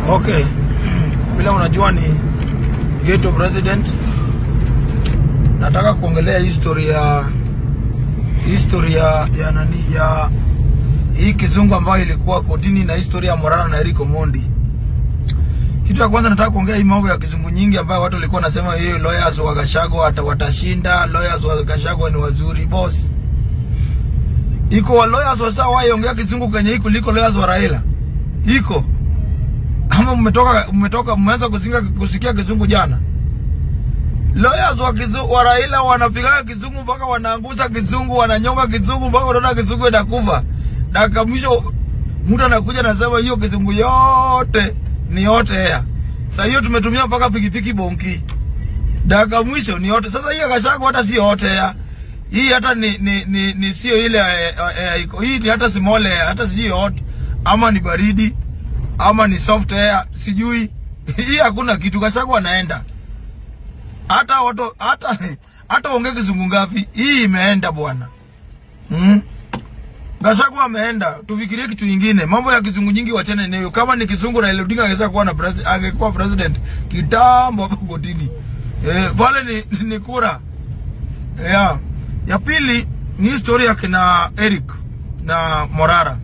Okay, vile unajua ni ghetto president, nataka kuongelea history ya history ya, ya nani ya hii kizungu ambayo ilikuwa kotini na historia ya Morara na Eric Omondi. Kitu ya kwanza nataka kuongea hii mambo ya kizungu nyingi ambayo watu walikuwa nasema hiyo lawyers wa Gashago hata watashinda, lawyers wa Gashago ni wazuri boss. Iko wa lawyers wa sawa ongea kizungu kwenye hii kuliko lawyers wa Raila. Iko ama mmetoka mmetoka mmeanza kuzinga kusikia kizungu jana. Lawyers wa kizungu wa Raila wanapiga kizungu mpaka wanaanguza kizungu, wananyonga kizungu mpaka unaona kizungu inakufa. Dakika mwisho mtu anakuja anasema hiyo kizungu yote ni yote ya. Sasa hiyo tumetumia mpaka pikipiki bonki. Dakika mwisho ni yote. Sasa hiyo kashago hata si yote ya. Hii hata ni ni, ni, ni sio ile eh, eh, iko. Hii ni hata simole hata sijui hot ama ni baridi ama ni soft air sijui. Hii hakuna kitu kashago anaenda. Hata watu hata hata ongea kizungu ngapi? Hii imeenda bwana. Mm. Gachagua ameenda, tufikirie kitu kingine. Mambo ya kizungu nyingi wachane nayo. Kama ni kizungu Raila Odinga angeweza kuwa na president, angekuwa president kitambo hapo kotini. Eh, pale ni, ni kura. Yeah. Ya pili ni historia ya kina Eric na Morara.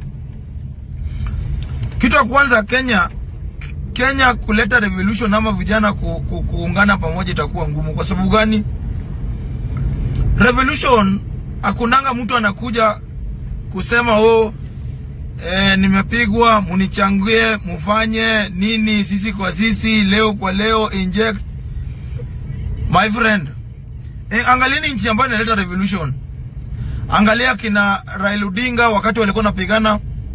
Kitu ya kwanza Kenya Kenya kuleta revolution ama vijana ku, ku, kuungana pamoja itakuwa ngumu. Kwa sababu gani? Revolution hakunanga mtu anakuja kusema oh, e, nimepigwa munichangie mufanye nini sisi kwa sisi leo kwa leo inject my friend e, angalieni nchi ambayo inaleta revolution angalia kina Raila Odinga wakati walikuwa napigana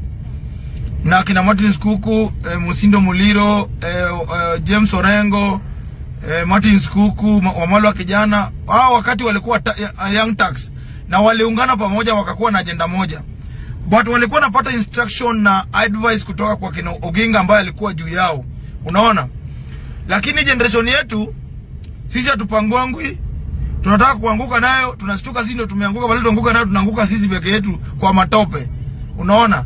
na kina Martin Skuku e, Musindo Muliro e, e, James Orengo e, Martin Skuku Wamalwa kijana hao wakati walikuwa ta, young tax na waliungana pamoja wakakuwa na ajenda moja but walikuwa napata instruction na advice kutoka kwa kina Oginga ambaye alikuwa juu yao, unaona. Lakini generation yetu sisi hatupangwangwi, tunataka kuanguka nayo, tunastuka sisi ndio tumeanguka, bali tuanguka nayo, tunaanguka sisi peke yetu kwa matope, unaona.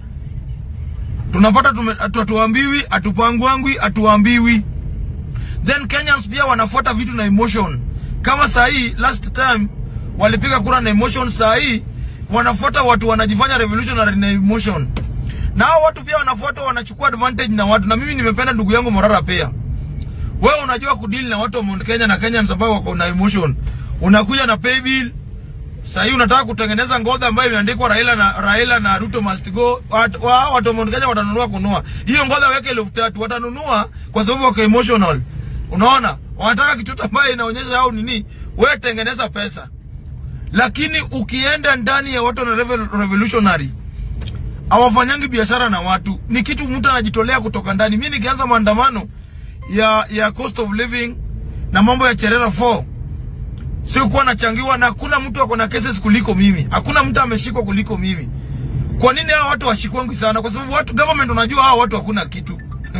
Tunapata hatuambiwi, hatupangwangwi, hatuambiwi. Then Kenyans pia wanafuata vitu na emotion, kama saa hii last time walipiga kura na emotion, saa hii wanafuata watu wanajifanya revolutionary na emotion. Na hao watu pia wanafuata wanachukua advantage na watu. Na mimi nimependa ndugu yangu Morara pia. Wewe unajua kudeal na watu wa Mount Kenya na Kenya sababu wako na emotion. Unakuja na pay bill. Sasa hii unataka kutengeneza ngodha ambayo imeandikwa Raila na Raila na Ruto must go. Watu wa watu wa Mount Kenya watanunua kununua. Hiyo ngodha weke elfu tatu watanunua kwa sababu wako emotional. Unaona? Wanataka kitu ambayo inaonyesha au nini? Wewe tengeneza pesa lakini ukienda ndani ya watu na revolutionary hawafanyangi biashara na watu, ni kitu mtu anajitolea kutoka ndani. Mimi nikianza maandamano ya ya cost of living na mambo ya Cherera 4 sio kuwa nachangiwa, na hakuna mtu ako na cases kuliko mimi, hakuna mtu ameshikwa kuliko mimi. Kwa nini hawa watu washikwangi sana? Kwa sababu watu government, unajua hawa watu hakuna kitu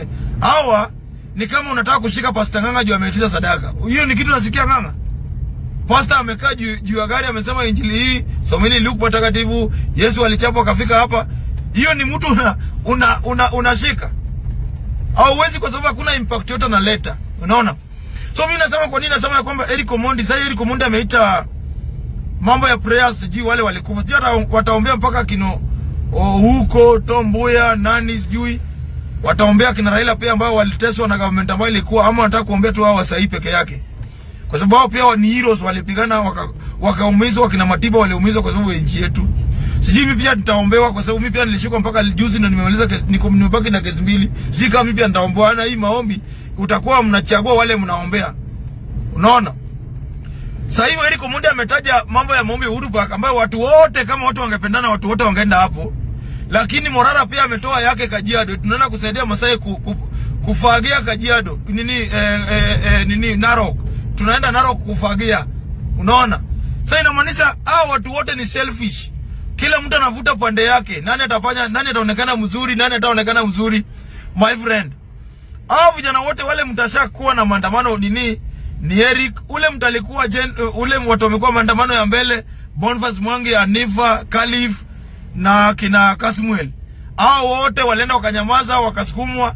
hawa ni kama unataka kushika Pastor Ng'ang'a juu ameitisha sadaka. Hiyo ni kitu nasikia Ng'ang'a Pastor amekaa juu juu ya gari amesema injili hii someni Luke patakatifu, Yesu alichapwa akafika hapa. Hiyo ni mtu una una una unashika. Hauwezi kwa sababu hakuna impact yote analeta. Unaona? So mimi nasema kwa nini nasema ya kwamba Eric Omondi sasa Eric Omondi ameita mambo ya prayers sijui wale walikufa. Sijui wataombea mpaka kino oh, huko Tombuya nani sijui wataombea kina Raila pia ambao waliteswa na government ambayo ilikuwa ama wanataka kuombea tu hao wasai peke yake kwa sababu hao pia ni heroes walipigana wakaumizwa, waka kina Matiba waliumizwa kwa sababu ya nchi yetu. Sijui mimi pia nitaombewa kwa sababu mimi pia nilishikwa mpaka juzi na nimemaliza niko nimebaki na kesi mbili. Sijui kama mimi pia nitaombewa na hii maombi utakuwa mnachagua wale mnaombea. Unaona? Sasa hivi Eric Omondi ametaja mambo ya maombi Uhuru Park ambayo watu wote kama watu wangependana watu wote wangeenda hapo. Lakini Morara pia ametoa yake Kajiado. Tunaenda kusaidia Masai ku, ku, kufagia Kajiado. Nini eh, eh, eh, nini Narok tunaenda Narok kufagia. Unaona? Sasa inamaanisha hao watu wote ni selfish. Kila mtu anavuta pande yake. Nani atafanya, nani ataonekana mzuri, nani ataonekana mzuri? My friend. Hao vijana wote wale mtasha kuwa na maandamano nini? Ni Eric, ule mtalikuwa jen, ule watu wamekuwa maandamano ya mbele, Boniface Mwangi, Anifa, Khalif na kina Kasmuel. Hao wote walienda wakanyamaza, wakasukumwa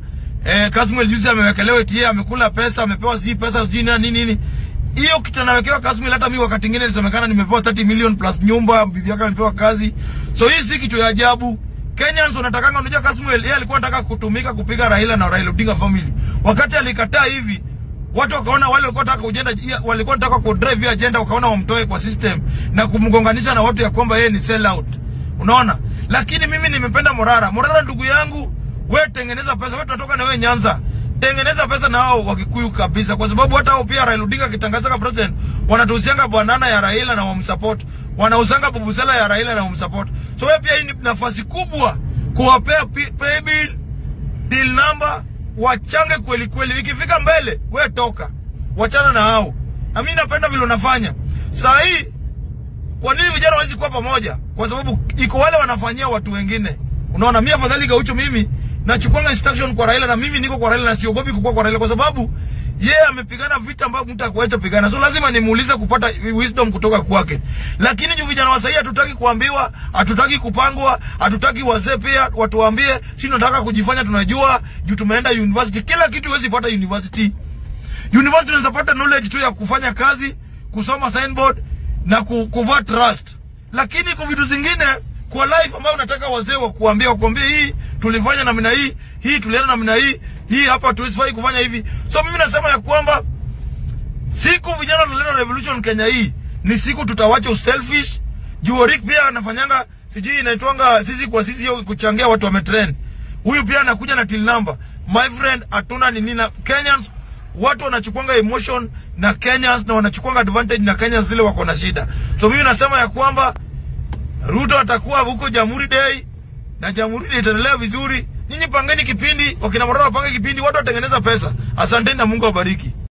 eh, Kasmuel juzi amewekelewa eti amekula pesa, amepewa sijui pesa sijui nini nini. Hiyo kitu anawekewa Kasmuel, hata mimi wakati mwingine ilisemekana nimepewa 30 million plus nyumba, bibi yake amepewa kazi. So hii si kitu ya ajabu. Kenyans wanatakanga, unajua Kasmuel yeye alikuwa anataka kutumika kupiga Raila na Raila Odinga family. Wakati alikataa hivi, watu wakaona wale walikuwa wanataka kujenda walikuwa wanataka ku drive agenda, wakaona wamtoe kwa system na kumgonganisha na watu ya kwamba yeye ni sell out. Unaona? Lakini mimi nimependa Morara. Morara ndugu yangu, we tengeneza pesa, we tunatoka na we Nyanza. Tengeneza pesa na hao Wakikuyu kabisa, kwa sababu hata hao pia Raila Odinga akitangaza kama president wanatuhusianga banana ya Raila na wamsupport, wanausanga bubusela ya Raila na wamsupport. So wewe pia hii ni nafasi kubwa kuwapea pi- pay bill, deal number, wachange kweli kweli. Ikifika mbele, we toka, wachana na hao. Na mimi napenda vile unafanya saa hii. Kwa nini vijana hawezi kuwa pamoja? Kwa sababu iko wale wanafanyia watu wengine. Unaona, mimi afadhali Gaucho, mimi nachukuanga instruction kwa Raila na mimi niko kwa Raila na siogopi kukua kwa Raila kwa sababu yeye amepigana vita ambavyo mtu akuacha pigana. So lazima nimuulize kupata wisdom kutoka kwake. Lakini juu vijana wa sahii hatutaki kuambiwa, hatutaki kupangwa, hatutaki wazee pia watuambie, si tunataka kujifanya tunajua juu tumeenda university. Kila kitu huwezi pata university. University unaweza pata knowledge tu ya kufanya kazi, kusoma signboard na ku, kuvaa trust. Lakini kwa vitu zingine kwa life ambayo unataka wazee wa kuambia wakuambie hii tulifanya namna hii, hii tulienda namna hii, hii hapa tuisifai kufanya hivi. So mimi nasema ya kwamba siku vijana tunaleta revolution Kenya hii ni siku tutawacha uselfish. Juu Rick pia anafanyanga sijui inaitwanga sisi kwa sisi hiyo kuchangia watu wametrend. Huyu pia anakuja na till number. My friend, hatuna nini na Kenyans watu wanachukuanga emotion na Kenyans na wanachukuanga advantage na Kenyans zile wako na shida. So mimi nasema ya kwamba Ruto atakuwa huko Jamhuri Day na Jamhuri Day itaendelea vizuri. Nyinyi pangeni kipindi, wakina Morara wapange kipindi, watu watengeneza pesa. Asanteni na Mungu awabariki.